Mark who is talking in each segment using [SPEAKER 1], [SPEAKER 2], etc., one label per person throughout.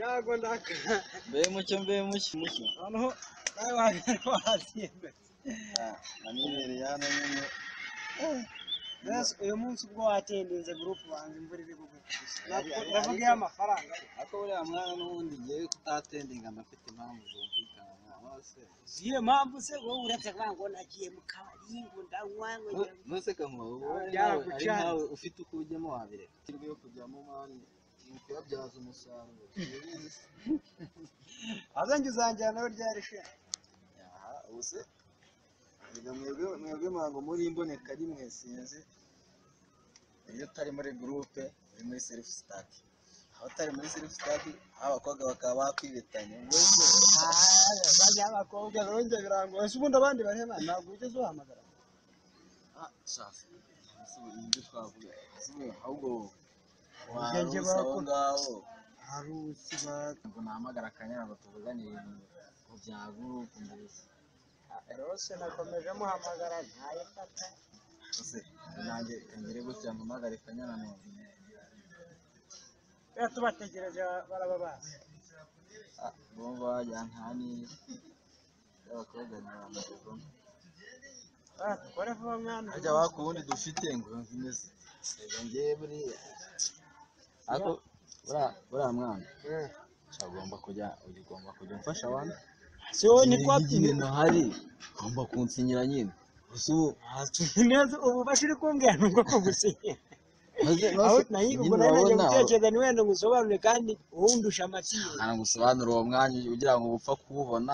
[SPEAKER 1] yago ndaka
[SPEAKER 2] mbe mucyo mbe mucyo mucyo
[SPEAKER 1] noneho nawe wagera wabyemera
[SPEAKER 2] namenyereye hano nyine
[SPEAKER 1] yesu uyu munsi ubwo watendinze gurupu wanjye imvura iri kugwa ndavuga iyo
[SPEAKER 2] ariko-
[SPEAKER 1] amafaranga
[SPEAKER 2] ariko buriya mwana n'ubundi ngewe kutatendinga ndafite impamvu zumvikana mwana se
[SPEAKER 1] ziyo mpamvu se wowe uretse kuvuga ngo nagiye mu kabari ngo ndanywa ngo
[SPEAKER 2] Nu- nuse kamuha ubu ari nawe- ari
[SPEAKER 1] Byaragucana.
[SPEAKER 2] nawe ufite uko ujyamo wabireka intego yo kujyamo mani ni ukuyabyaza umusaruro
[SPEAKER 1] azanjye uzanjyana nawe ryari se
[SPEAKER 2] Aha, ubu se erega mwebwe mwebwe mwango muri imboneka rimwe sinzi iyo utari muri gurupe uri muri selifu sitati aho utari muri selifu sitati aho abakobwa bakaba bakwibetanya ubwo se
[SPEAKER 1] bajya abakobwa nabonye birangoye se ubundi abandi bareba ntabwo ugeze uhamagara
[SPEAKER 2] ah shafu ese ubu ni ibyo twavuga ese ubu ahubwo
[SPEAKER 1] Ubwenge bwako.
[SPEAKER 2] waruse aho ngaho
[SPEAKER 1] hari ukiba
[SPEAKER 2] ngo nahamagara akanyara ngo tuvugane ibintu ngo bya gurupe mbese
[SPEAKER 1] rose nakomeje muhamagara ntayifata
[SPEAKER 2] Ese nanjye kangere gutya mpamagare kanyana none
[SPEAKER 1] rero tubategereje baraba bazi
[SPEAKER 2] Ah, urumva wagira nta niba abakobwa ni abantu bagomba
[SPEAKER 1] dukore vuba mwana
[SPEAKER 2] harya wa kuwundi dufite ngo yumve imeze reka ngewe buriya ariko buriya buriya mwana nshya ugomba kujya ujya ugomba kujya umfasha abandi
[SPEAKER 1] si wowe ni
[SPEAKER 2] Niba
[SPEAKER 1] kwabyina
[SPEAKER 2] ikintu hari ugomba kunsinyira nyine gusa ubu
[SPEAKER 1] neza ubu bashiri kumbwira ni uko kugusinya
[SPEAKER 2] maze
[SPEAKER 1] aho
[SPEAKER 2] maze
[SPEAKER 1] nayo ubwo
[SPEAKER 2] nyine
[SPEAKER 1] nayo nagiye
[SPEAKER 2] urabona
[SPEAKER 1] gutekereza ni wenda ngusobanure kandi wundusha amatiyo
[SPEAKER 2] ntamusobanura uwo mwanya ugira ngo upfa kuwubona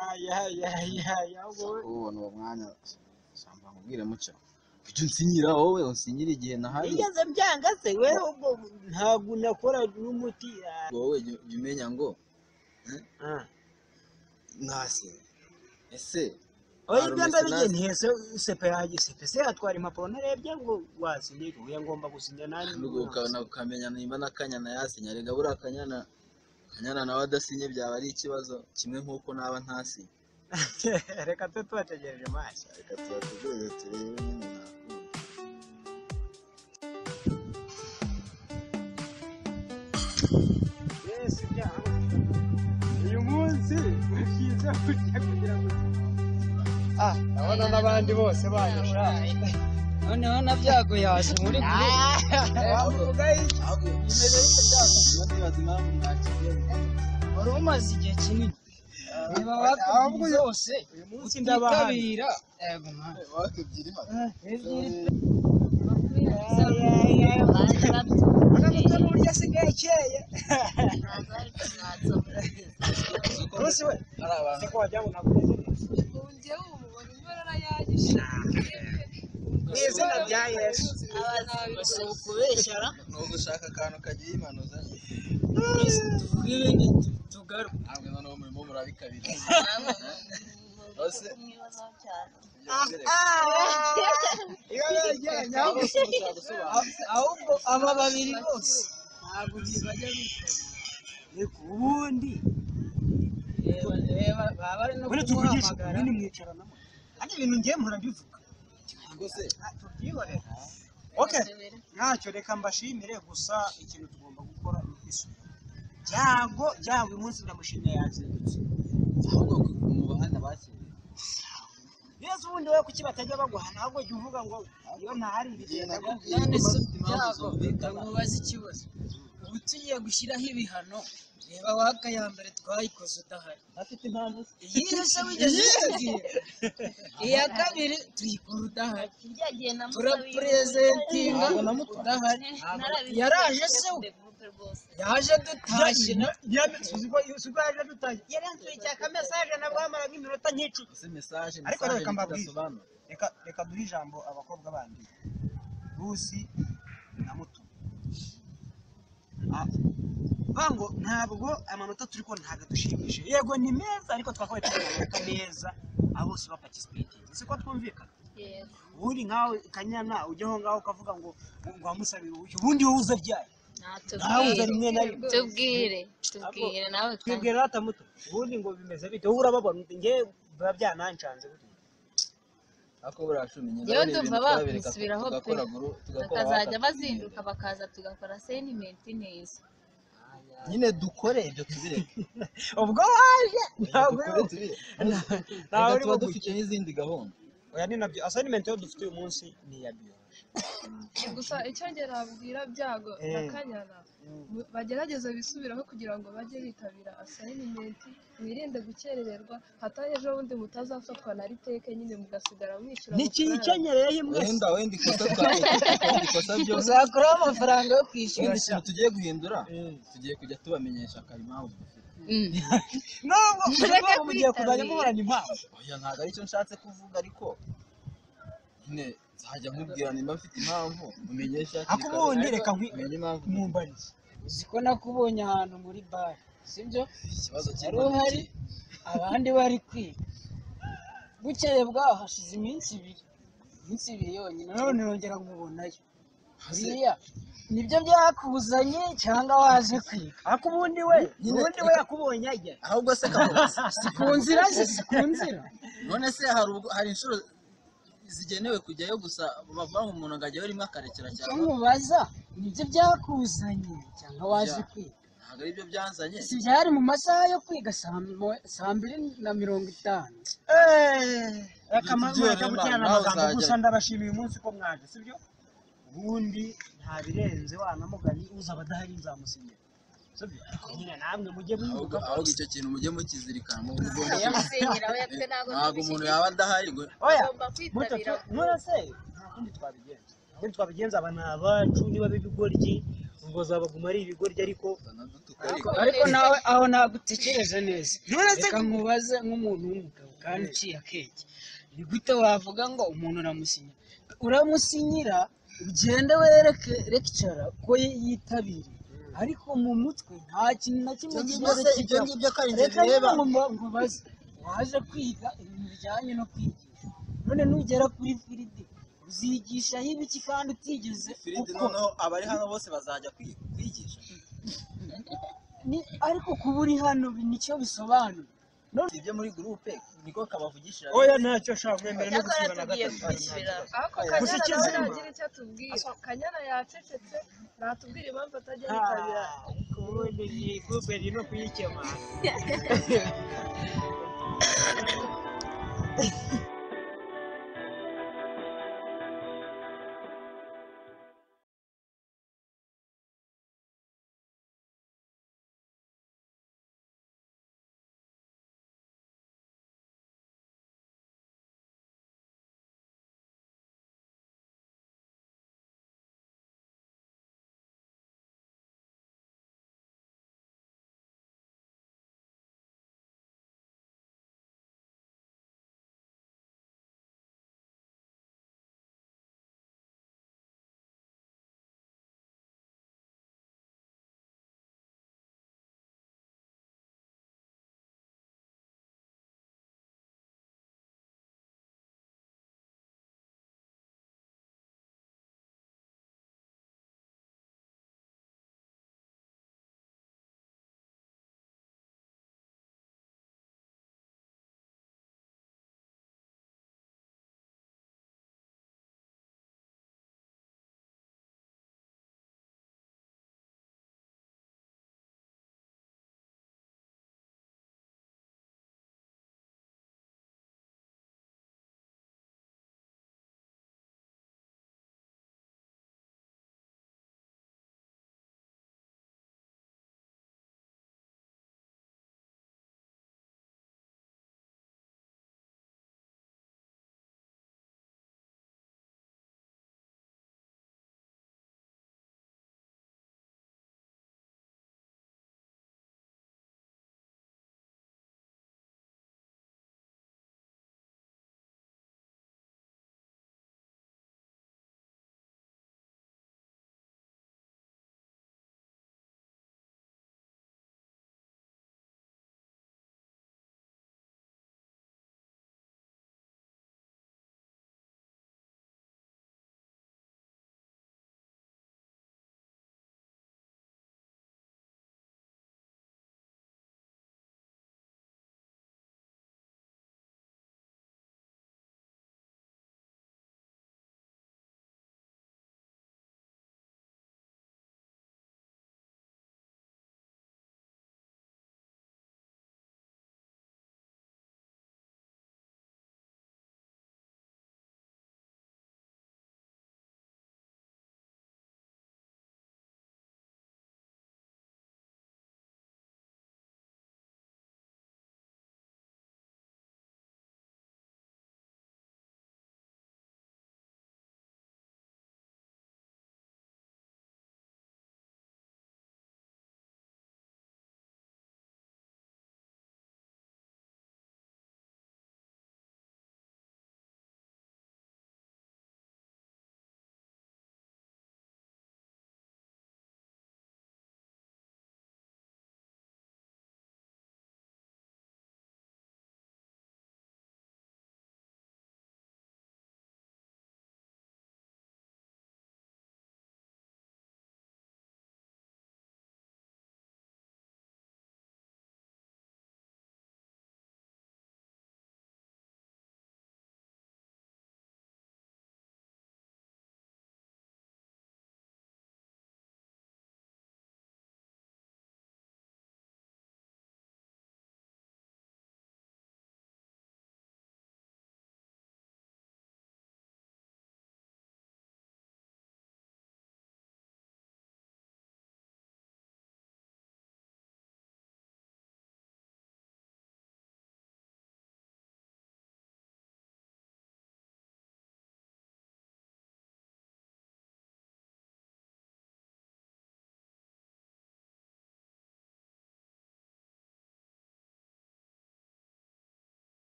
[SPEAKER 1] ayayayaya wowe
[SPEAKER 2] ubona uwo mwanya usanga mubwire mucyo ujya unsinyira wowe unsinyira igihe nahari
[SPEAKER 1] nigeze byanga se wewe ubwo ntabwo unakora n'umuti ah.
[SPEAKER 2] wowe jya jya umenya ngo ntase ese
[SPEAKER 1] oya
[SPEAKER 2] Hari
[SPEAKER 1] ibyo ndabigiye
[SPEAKER 2] umusenasi.
[SPEAKER 1] ntihese sepe yanjye sepe se atwara impapuro narebye ngo wasinye uya ngomba gusinya nanjye
[SPEAKER 2] nubwo ukabona ukamenya nimba n'akanyana yasinya rega buriya akanyana akanyana nawe adasinye byaba ari ikibazo kimwe nk'uko naba ntasinye
[SPEAKER 1] reka tube tubategereje amaso
[SPEAKER 2] reka tuyategereze turebe nyine nakura
[SPEAKER 1] yesu ibyaha uyu munsi bashyize kujya kugira ngo ah ndabona n'abandi bose banyusha
[SPEAKER 3] noneho nabyago yaje muri
[SPEAKER 1] wavuga iki
[SPEAKER 2] ahubwo bimeze bityo byakunze ndibaza impamvu ntakigenza
[SPEAKER 3] wari umaze igihe kinini niba
[SPEAKER 1] ahubwo
[SPEAKER 3] wakubwiye
[SPEAKER 1] uyu-
[SPEAKER 3] zose
[SPEAKER 1] uyu munsi ndabahana
[SPEAKER 3] utitabira yego mwana
[SPEAKER 2] wakwibwira imana
[SPEAKER 1] uramutse n'uburyo asigaye akeye rwose we
[SPEAKER 2] hari abantu
[SPEAKER 1] nzi ko wagira ngo ntabwo umeze neza ni izina rya yesu
[SPEAKER 3] kubeshyara
[SPEAKER 2] ni ugushaka akantu kagiye imana uzanye
[SPEAKER 3] tugaruka
[SPEAKER 2] ntabwo noneho murimo murabikabira bose
[SPEAKER 1] iyo yegeranye aho
[SPEAKER 3] ahubwo aba babiri bose ntabwo bajya
[SPEAKER 1] ni ku wundi
[SPEAKER 3] baba bari no
[SPEAKER 1] muri tuvugisha
[SPEAKER 3] kumuhamagara
[SPEAKER 1] nyine mwicaranamo kandi ibintu ngiye murabivuga
[SPEAKER 2] rwose
[SPEAKER 1] Ah, tubyihorere okay ntacyo reka mbashimire gusa ikintu tugomba gukora ni isuku byago byago uyu munsi ndamushimiye yazindutse
[SPEAKER 2] ahubwo mu bahanda bakiriye
[SPEAKER 1] yesu ubundi wowe kuki batajya baguhana ahubwo jya uvuga ngo iyo ntahari
[SPEAKER 2] igihe
[SPEAKER 1] bigenda
[SPEAKER 2] nakubwiye
[SPEAKER 3] none
[SPEAKER 2] ko
[SPEAKER 3] se
[SPEAKER 2] bafite impamvu
[SPEAKER 3] byago
[SPEAKER 2] zumvikana
[SPEAKER 3] ndamubaza ikibazo ubu tugiye gushyiraho ibihano reba waka ya mbere twayikoze udahari
[SPEAKER 2] afite impamvu
[SPEAKER 3] iyi se wigeze uyitegura iya kabiri tuyikora udahari turapurezentinga
[SPEAKER 2] Ntabwo namutwaye.
[SPEAKER 3] udahari yaraje se we? yaje dutashye na-
[SPEAKER 1] suko yaje dutangiye yaransuye cyaka mesaje nabwo hamara nk'iminota nk'icumi
[SPEAKER 2] ese mesaje
[SPEAKER 1] Ariko
[SPEAKER 2] mesaje
[SPEAKER 1] reka mbabwire.
[SPEAKER 2] bidasobanura
[SPEAKER 1] reka reka duhe ijambo abakobwa bandi rusi na mutuma bango ntabwo amanota turi kubona ntabwo adushimishije yego ni meza ariko twakabaye tubona amanota meza abo bose bapatisipeyitingi siko twumvikana ubundi nkawe kanyana ujya aho ngaho ukavuga ngo ngo wamusabira ubushyo ubundi wowe uza byayo nawe uza rimwe na rimwe
[SPEAKER 4] tubwire tubwire nawe utange
[SPEAKER 1] twibwira rata muto ubundi ngo bimeze bite wowe urababona ngewe biba byananshanze burya
[SPEAKER 2] ariko buriya cumi nyine
[SPEAKER 4] Yewe
[SPEAKER 2] ari ibintu
[SPEAKER 4] ndumva
[SPEAKER 2] twabereka
[SPEAKER 4] bakwisubiraho pe.
[SPEAKER 2] tugakora guru tugakora
[SPEAKER 4] bakazajya
[SPEAKER 2] bakatubwira.
[SPEAKER 4] bazinduka bakaza tugakora sentimenti neza
[SPEAKER 1] Aya,
[SPEAKER 2] nyine dukore ibyo tubireke
[SPEAKER 1] ubwo waje ntabwo
[SPEAKER 2] dukore tubireke
[SPEAKER 1] ntawe
[SPEAKER 2] Reka
[SPEAKER 1] uri
[SPEAKER 2] tuba
[SPEAKER 1] bugufi
[SPEAKER 2] dufite n'izindi gahunda
[SPEAKER 1] oya ni nabyo assignment yo dufite uyu munsi ni iya biyo
[SPEAKER 5] gusa icyo ngerabwira byago
[SPEAKER 1] Eh.
[SPEAKER 5] na kanyana mu- bagerageze bisubiraho kugira ngo bajye bitabira asayinimenti mwirinde gukerererwa hatari ejo bundi mutazafatwa na riteke nyine mugasigara mwishyura
[SPEAKER 1] ni ikintu
[SPEAKER 5] amafaranga.
[SPEAKER 1] cyenyereye mwese
[SPEAKER 2] wenda wenda ikosa twakoze wenda ikosa byose
[SPEAKER 3] uzakuraho amafaranga yo
[SPEAKER 2] wenda
[SPEAKER 3] kwishyura
[SPEAKER 2] ikintu tugiye guhindura tugiye kujya tubamenyesha kare impamvu dufite
[SPEAKER 1] nubwo
[SPEAKER 4] Mureke
[SPEAKER 1] nubwo mugiye kuzajya
[SPEAKER 4] kwitabira.
[SPEAKER 1] muhorana impamvu
[SPEAKER 2] oya ntabwo aricyo nshatse kuvuga ariko nyine nzajya nkubwira nimba mfite impamvu mumenyeshe hakiri
[SPEAKER 1] ako
[SPEAKER 2] kare.
[SPEAKER 1] ubundi reka nkwi-
[SPEAKER 2] mumenye impamvu
[SPEAKER 1] mwumbaniye
[SPEAKER 3] uzi ko nakubonye ahantu muri bare sibyo
[SPEAKER 2] ikibazo
[SPEAKER 3] wari
[SPEAKER 2] cy'impunzi
[SPEAKER 3] uhari abandi bari kwiga bukeye bwaho hashize iminsi ibiri iminsi ibiri yonyine none yongera nkubonayo biriya nibyo byakuzanye cyangwa waje kwiga
[SPEAKER 1] ako ubundi we
[SPEAKER 2] Nyine-
[SPEAKER 1] ubundi we yakubonye ajya
[SPEAKER 2] ahubwo se kamuzi
[SPEAKER 3] ku nzira ze si ku nzira
[SPEAKER 2] none se hari ubwo hari inshuro zigenewe kujyayo gusa bavanga umuntu ngo ajyayo rimwe akarekera
[SPEAKER 3] icyo
[SPEAKER 2] cyangwa
[SPEAKER 3] mubaza nibyo byakuzanye cyangwa waje kwiga
[SPEAKER 2] ntabwo ari byo byanzanye
[SPEAKER 3] si byari mu masaha yo kwiga saa mo- saa mbiri na mirongo itanu
[SPEAKER 1] reka
[SPEAKER 2] Ibyo
[SPEAKER 1] mureke
[SPEAKER 2] rero
[SPEAKER 1] guterana
[SPEAKER 2] nawe
[SPEAKER 1] amagambo
[SPEAKER 2] uzajya-
[SPEAKER 1] gusa ndabashimiye umunsi ko mwaje sibyo ubundi nta birenze wa na mugani uza abadahari nzamusinyira sibyo ariko nyine namwe mujye
[SPEAKER 2] ahubwo
[SPEAKER 1] mwibuka
[SPEAKER 2] ahubwo icyo kintu mujye mukizirikana mu buryo
[SPEAKER 4] Yamusenyera we yakuze ntabwo
[SPEAKER 2] ntabwo umuntu yaba adahari ngo
[SPEAKER 1] oya
[SPEAKER 4] Ugomba kwitabira
[SPEAKER 1] murase nta kundi twabigenza nta kundi twabigenza aba ni abacu niba b'ibigoryi ubwo zabaguma ari ibigoryi ariko
[SPEAKER 2] dutuka ariko
[SPEAKER 3] ariko nawe aho ntabwo utekereje neza
[SPEAKER 1] nturetse
[SPEAKER 3] reka nkubaze nk'umuntu w'umugabo kandi uciye akenge ni gute wavuga ngo umuntu uramusinyira uramusinyira ugende wereke rekicara ko yi- yitabiriye ariko mu mutwe nta kintu na kimwe kibazo
[SPEAKER 2] ibyo
[SPEAKER 3] kijyamo
[SPEAKER 2] ngibyo ko ari inzu
[SPEAKER 3] reka
[SPEAKER 2] bireba
[SPEAKER 3] nyine mba- nkubaze waje kwiga ibintu bijyanye no kwigisha none nugera kuri firidi uzigishaho ibiki kandi utigeze
[SPEAKER 2] firidi
[SPEAKER 3] ukora
[SPEAKER 2] noneho abari hano bose bazajya kwi- kwigisha
[SPEAKER 3] Ni- ariko kuba uri hano bi- nicyo bisobanura
[SPEAKER 2] ibyo muri gurupe niko kabavugishira
[SPEAKER 1] oya ntacyo nshaka mwemera no
[SPEAKER 4] Icyakora
[SPEAKER 1] gusiba na
[SPEAKER 4] tugiye
[SPEAKER 1] gatatu
[SPEAKER 4] kwishyura
[SPEAKER 5] ariko
[SPEAKER 1] Gusa
[SPEAKER 5] kanyana
[SPEAKER 1] icyizere.
[SPEAKER 5] nawe nagira icyo atubwira kanyana yacecetse natubwira impamvu atajya yitabira
[SPEAKER 1] Ah, ariko ubundi iyi gurupe iri no kuyikemanga